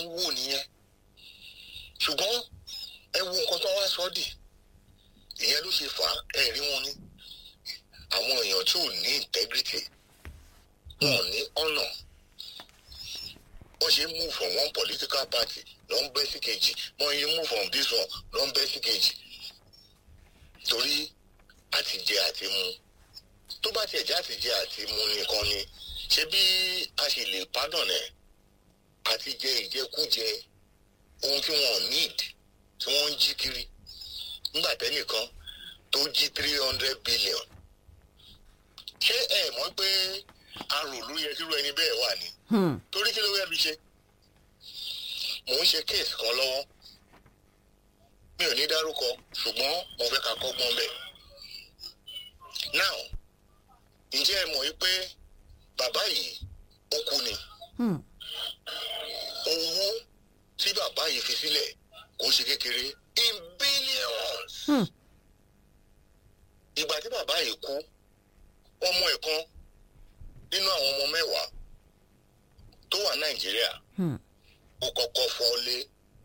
ń wò nìyẹn ṣùgbọ́n ẹ wo nǹkan tó wá sọ́ dì ìyẹn ló ṣe fà á ẹ̀rí wọn ni àwọn èèyàn tí ò ní integrity wọn ò ní honour wọ́n ṣe ń move from one political party lọ ń bẹ́ sí kejì wọ́n yẹ move from this one lọ ń bẹ́ sí kejì torí àtijẹ àti mu tó bá tiẹ̀ jẹ́ àtijẹ àti mu nìkan ni ṣé bí a sì lè pardon ẹ̀ àtijẹ ìjẹkújẹ ohun tí wọn ò need tí wọ́n ń jí kiri nígbà tẹ́nìkan tó jí three hundred billion ṣé ẹ mọ̀ pé arò ló yẹ kí irú ẹni bẹ́ẹ̀ wà ní Hmm. torí kí ló fẹ́ fi ṣe mò ń ṣe kéèsì kan lọ́wọ́ mi ò ní dárúkọ ṣùgbọ́n mo fẹ́ ká kọ́gbọ́n bẹ̀. now ǹjẹ́ ẹ mọ̀ yí pé bàbá yìí ó kú ni Hmm. owó tí bàbá yìí fi sílẹ̀ kò ṣe kékeré in billions. Hmm. ìgbà tí bàbá yìí kú ọmọ ẹ̀ kan nínú àwọn ọmọ mẹ́wàá tó wà nàìjíríà Hmm. ó kọ́kọ́ fọ́lé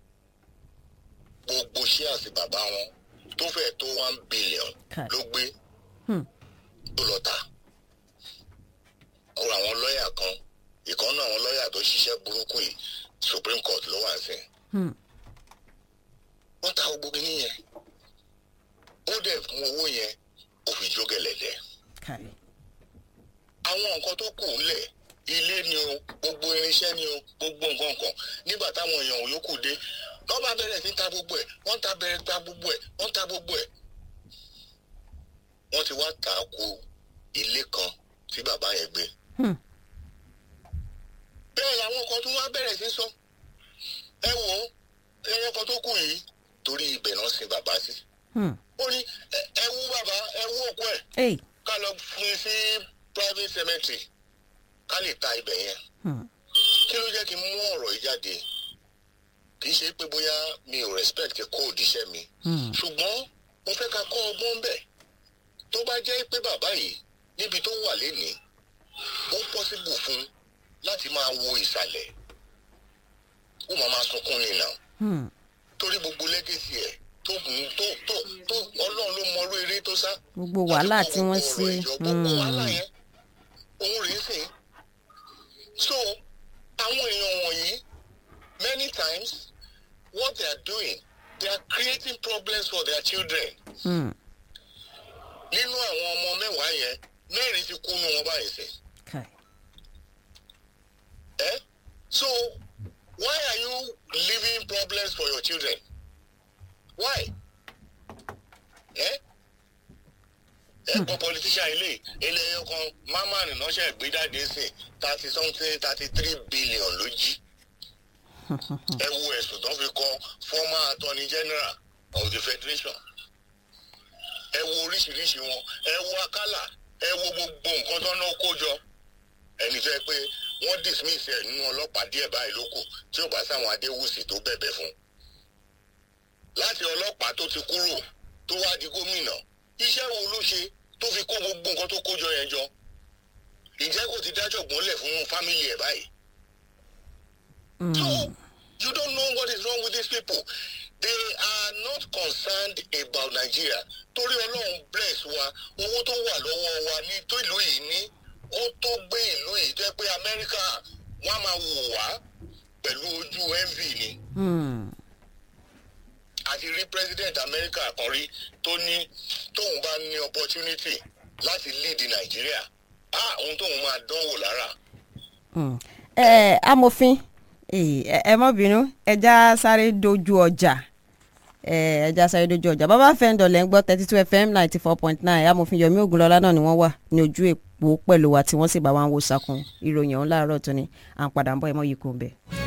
gbogbo ṣíàsì bàbá wọn tó fẹ́ tó one billion Kai. ló gbé Hmm. tó lọ tà ọ̀rọ̀ àwọn lọ́ọ̀yà kan ìkànnì àwọn lọ́ọ̀yà tó ṣiṣẹ́ burúkú yìí supreme court ló wà sí Hmm. wọ́n ta gbogbo kìíní yẹn ó dẹ̀ mú owó yẹn ó fi jó gẹ̀lẹ̀dẹ̀ Kai. àwọn nǹkan tó kù ńlẹ̀ ilé ni o gbogbo irinṣẹ́ ni o gbogbo nǹkan kan nígbà táwọn èèyàn yòókù dé wọ́n bá bẹ̀rẹ̀ sí ta gbogbo ẹ̀ wọ́n ta bẹ̀rẹ̀ ta gbogbo ẹ̀ wọ́n ta gbogbo ẹ̀. wọ́n ti wá tà á kú ilé kan tí bàbá yẹn gbé. Hmm. bẹ́ẹ̀ làwọn kan tún wá bẹ̀rẹ̀ sí sọ ẹ wò ó ẹyẹ kan tó kù yìí torí ibẹ̀ náà sin bàbá sí. Hmm. ó ní "Ẹ- ẹ wú bàbá ẹ wú òkú ẹ̀ Hey. ká lọ fún un sí private cemetery ká lè ta ibẹ̀ yẹn Hmm. kí ló jẹ́ kí n mú ọ̀rọ̀ yìí jáde kì í ṣe pé bóyá mi ò respect code iṣẹ́ mi Hmm. ṣùgbọ́n mo fẹ́ ká kọ́ ọgbọ́n bẹ̀ tó bá jẹ́ pé bàbá yìí níbi tó wà lénìí ó possible fún láti máa wo ìsàlẹ̀ ó máa máa sunkún ni nà Hmm. torí gbogbo legacy ẹ̀ tó tó tó tó ọlọ́run ló mọ orú eré tó sá Gbogbo wàhálà tí wọ́n Gbogbo ṣe. ọ̀rọ̀ ìjọ, gbogbo Hmm. wàhálà yẹn òun rèé sìn so àwọn èèyàn wọ̀nyí many times what they are doing they are creating problems for their children Hmm. nínú àwọn ọmọ mẹ́wàá yẹn mẹ́rin ti kú nu wọn báyìí sìn Kai. ẹ́ so why are you leaving problems for your children why ẹ́ ẹ gbọ́ politician ilé ilé ẹyọ kan mamman ránṣẹ́ ìgbéjáde sìn thirty something thirty three billion ló jí ẹ wo ẹ̀sùn tó fi kọ former attorney general of the federation ẹ wo oríṣiríṣi wọn ẹ wo akálà ẹ wo gbogbo nǹkan tó náà kó jọ ẹni fẹ́ pé wọ́n dismiss ẹ̀ nínú ọlọ́pàá díẹ̀ báyìí ló kù tí ò bá sáwọn adéwùsì tó bẹ̀bẹ̀ fún láti ọlọ́pàá tó ti kúrò tó wá di gómìnà iṣẹ́ wo ló ṣe tó fi kó gbogbo nǹkan tó kó jọ yẹn jọ ǹjẹ́ kò ti dájọ́ gbọ́nlẹ̀ fún fámìlì ẹ̀ báyìí So Hmm. you don't know what is wrong with these people. They are not concerned about Nigeria. Torí Ọlọ́run bless wa, owó tó wà lọ́wọ́ wa ní tó ìlú yìí ní, ó tó gbé ìlú yìí jẹ́ pé Amẹ́ríkà wọ́n á máa wò wá pẹ̀lú ojú envy ni. Hmm. A ti rí president Amẹ́ríkà kan rí tó ní tóun bá ní opportunity láti lead Nigeria. Ah, ohun tóun máa dánwò lára. Hmm. ẹ amòfin ẹ ẹ mọ bínú ẹja sáré dojú ọjà ẹ ẹja sáré dojú ọjà bàbá fẹ́ǹdọ̀ lẹ́ ń gbọ́ thirty two fm ninety four point nine amòfin yomi ogunlọ́lá náà ni wọ́n wà ní ojú èpò pẹ̀lú wa tí wọ́n sì bá wa ń wo sakun ìròyìn ọ̀hún láàárọ̀ tó ní à ń padà ń bọ̀ ẹ mọ́ yìí kò ń bẹ̀.